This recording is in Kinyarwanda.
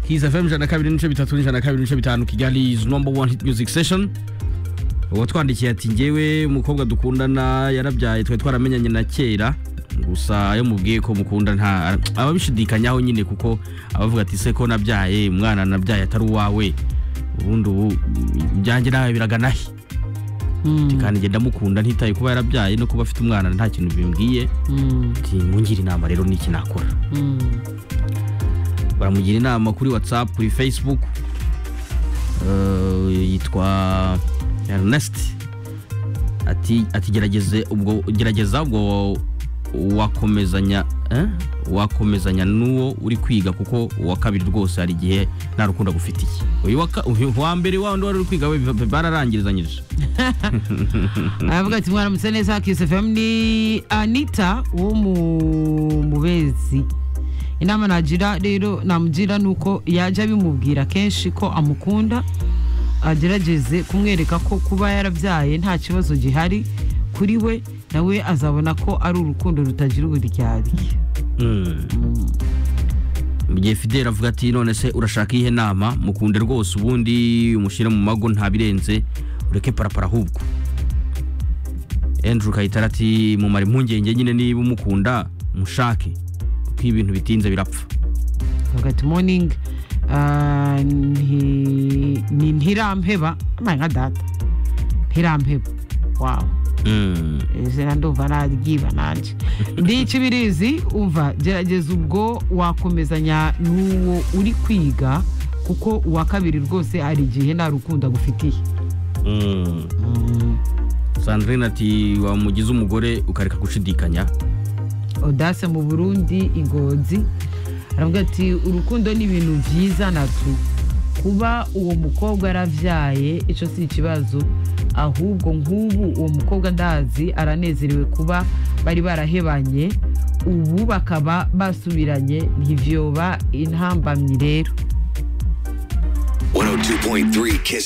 His FM ijana na kabiri n'ibice bitatu n'ijana na kabiri n'ibice bitanu Kigali is number one hit music session uwatwandikiye ati ngewe umukobwa dukundana yarabyaye twari twaramenyanye na kera gusa iyo mubwiye ko mukunda nta ababishidikanyaho nyine kuko abavuga ati se ko nabyaye umwana nabyaye atari uwawe ubundi ubu ibyanjye nawe biraganahe kandi ngenda mukunda ntitaye kuba yarabyaye no kuba afite umwana nta kintu bimbwiye Ati, mungire inama rero n'iki nakora baramugira inama kuri whatsapp kuri facebook Eh, yitwa ernest ati ati gerageze ubwo gerageza ubwo wakomezanya eh? wakomezanya n'uwo uri kwiga kuko uwa kabiri rwose hari igihe nta rukundo agufitiye uyu wa ka- uyu wa mbere wa wundi wari uri kwiga we biba- bararangirizanyije aravuga ati mwaramutse neza kisi fm ni anita wo mu mubezi inama nagira rero namugira ni uko yajya abimubwira kenshi ko amukunda agerageze kumwereka ko kuba yarabyaye nta kibazo gihari kuri we nawe azabona ko ari urukundo rutagira uburyarya Mm. mu gihe fidel avuga ati none se urashaka iyihe nama mukunde rwose ubundi umushyire mu mago ntabirenze ureke parapara ahubwo andrew kayitara ati mumare impungenge nyine niba umukunda mushake kuko iyo ibintu bitinze birapfa avuga ati morning ah, nti- ni ntirampeba amaye nka data ntirampeba wawu Mm. izina ndumva naryiba nanjye ndica ibirizi umva gerageza ubwo wakomezanya n'uwo uri kwiga kuko uwa kabiri rwose hari igihe nta rukundo agufitiye Mm. sandrine ati wamugize umugore ukareka gushidikanya odase mu burundi ingozi aravuga ati urukundo ni ibintu byiza natwe kuba uwo mukobwa yarabyaye icyo si ikibazo ahubwo nk'ubu uwo mukobwa ndazi aranezerewe kuba bari barahebanye ubu bakaba basubiranye ntivyoba intambamyi rero 102.3 Kiss